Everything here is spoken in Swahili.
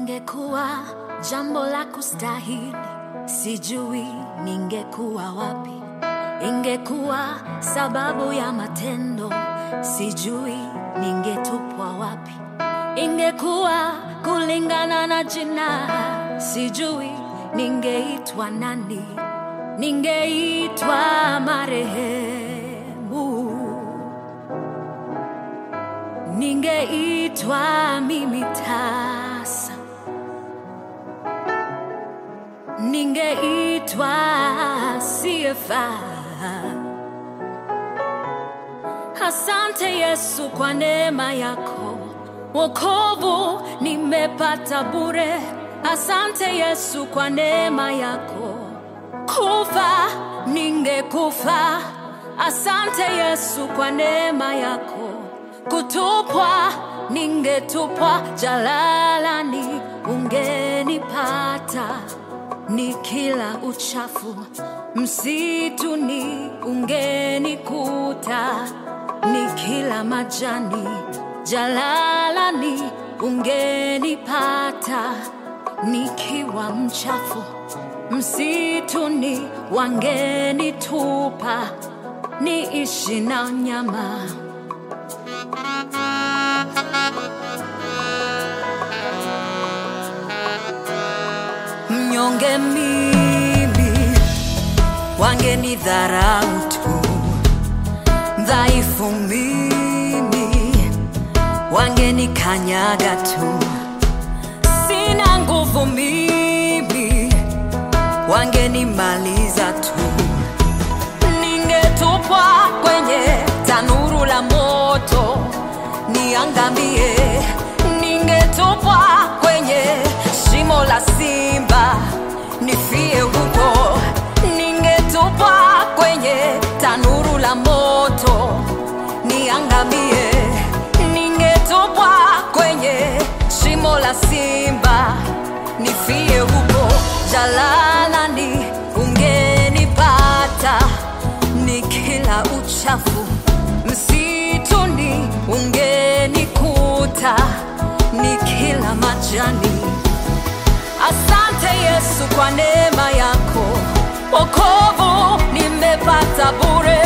Ingekuwa jambo la kustahili, sijui ningekuwa wapi. Ingekuwa sababu ya matendo, sijui ningetupwa wapi. Ingekuwa kulingana na jina, sijui ningeitwa nani. Ningeitwa marehemu, ningeitwa mimi tasa, ningeitwa siyefaa. Asante Yesu kwa neema yako, wokovu nimepata bure. Asante Yesu kwa neema yako, kufa ningekufa. Asante Yesu kwa neema yako, kutupwa ningetupwa jalalani, ungenipata nikila uchafu msituni, ungenikuta nikila majani jalalani, ungenipata nikiwa mchafu msituni, wangenitupa niishi na nyama. Mnyonge mimi, wangenidharau tu. Dhaifu mimi, wangenikanyaga tu. Sina nguvu mimi, wangenimaliza tu. Ningetupwa kwenye tanuru la moto niangamie, ningetupwa kwenye shimo la simba nifie huko, ningetupwa kwenye tanuru la moto niangamie, ningetupwa kwenye shimo la simba nifie huko, jalalani ungenipata nikila uchafu msituni ungenikuta nikila majani. Asante Yesu kwa neema yako, wokovu nimepata bure.